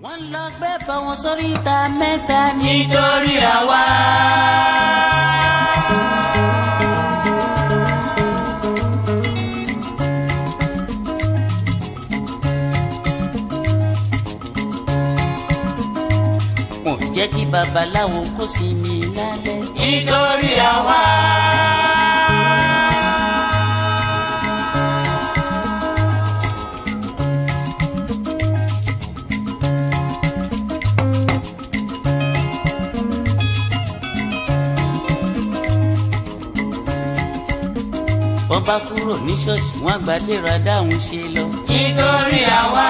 wọ́n lọ gbé bọ̀ wọn sórí ìta mẹ́ta nítorí ra wá. wọn ò jẹ́ kí babaláwo kó sinmi lálẹ́. nítorí ra wá. wọ́n bá kúrò ní ṣọ́ọ̀ṣì wọ́n àgbà lè ra dáhùn ṣe lọ. nítorí ra wá.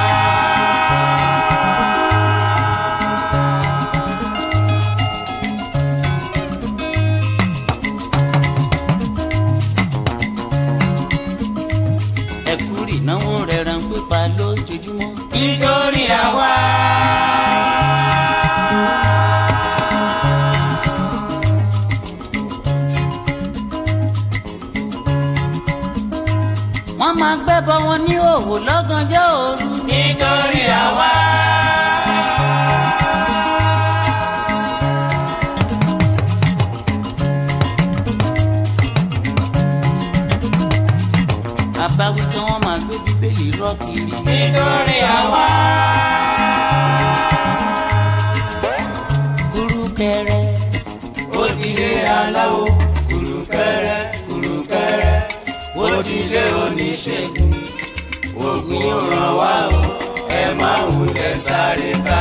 ẹ̀kú ìnáwó rẹ̀ ràn pípa lójoojúmọ́. nítorí ra wá. wọ́n máa gbẹ́bọ wọn ní òwò lọ́gànjọ́ òru. nítorí ra wá. àbáwí tí wọ́n máa gbé bíbélì rọ́ kiri. nítorí ra wá. kúrúkẹrẹ ó dilé aláwo kùrùkẹrẹ kùrùkẹrẹ ó dilé oníṣègùn ògùn yóò ràn wá o ẹ má wulẹ̀ sáré ká.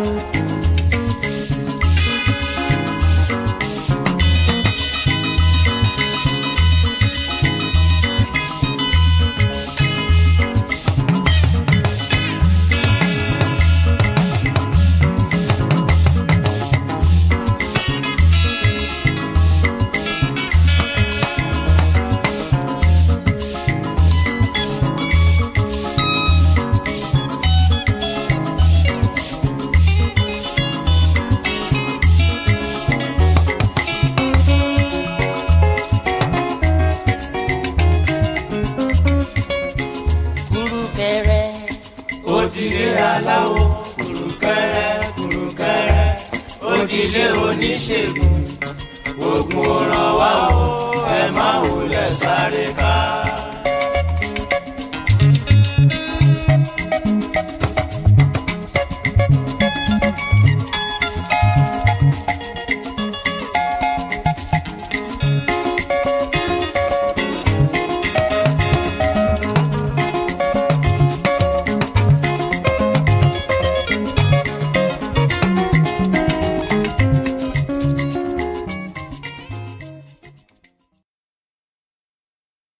kúrúkẹrẹ ó dilé aláwo kùrùkẹrẹ kùrùkẹrẹ ó dilé oníṣègùn ògùn ò ràn wá o ẹ má wulẹ̀ sáré ká.